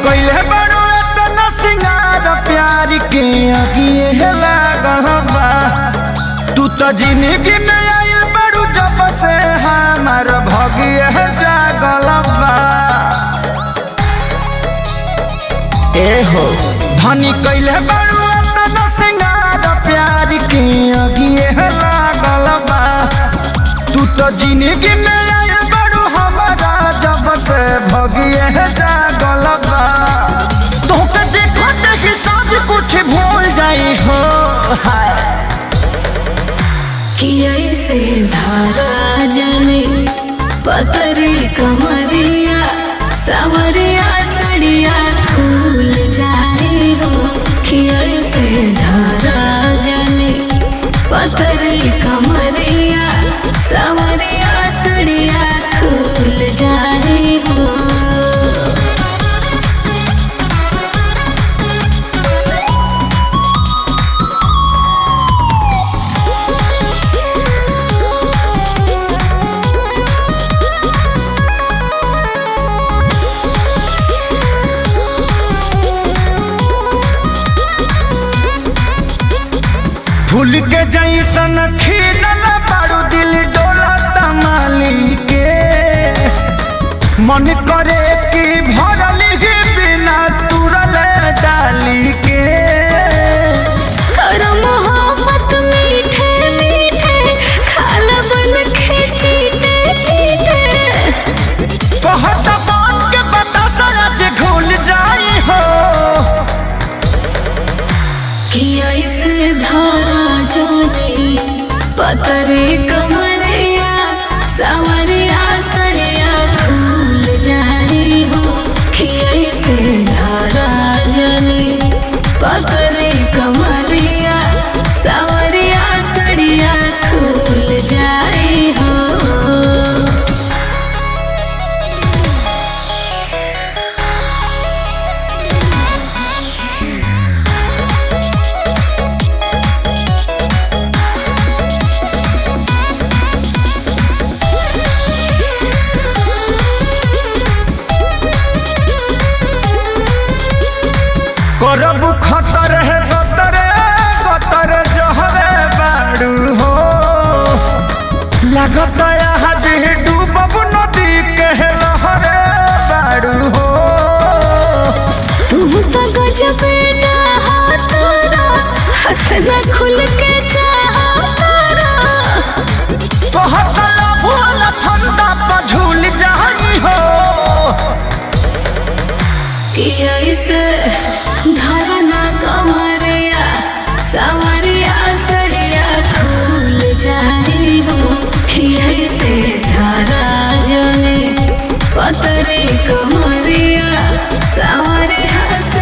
कइले बड़ो एतना सिंगार प्यार के अगिए लागल बा तू तो जिंदगी में आइल बड़ू जब से हमार भगिए जागल बा ए हो धनी कइले बड़ू एतना सिंगार प्यार के अगिए लागल बा तू तो जिंदगी में आइल बड़ू हमारा जब से भगिए जागल बा तोहके देखत ही सब कुछ भूल जाई हो हाय कि ऐसे धारा जले पतरी कमरिया सवरिया सड़िया खुल जाए हो कि ऐसे धारा जले पतरी कमरिया सवरिया सड़िया खुल जाए हो फूल के जैसन खिलल बारू दिल डोला तमाली के मन करे कि भरल ही बिना तुरल डाली के करो मोहब्बत मीठे मीठे खाल बन के चीटे चीटे कहत बात के बता सच घुल जाई हो कि ऐसे धारा जोनी पतरे कमरिया सवरिया सड़िया खुल जाए हो कि ऐसे धारा जोनी पतरे कमरिया सवरिया सड़िया खुल जाए हो करब खतर है गतरे गतर जहरे बाड़ू हो लागत आज डूबब नदी के लहरे बाड़ू हो तुम तो गजब हाथरा हाथ न खुल के चाहतारा कहत भूल फंदा पर झूल जाई हो कि ऐसे धरना कमरिया सवरिया सड़िया खुल जाए हो कि ऐसे धारा जले पतरे कमरिया सवरिया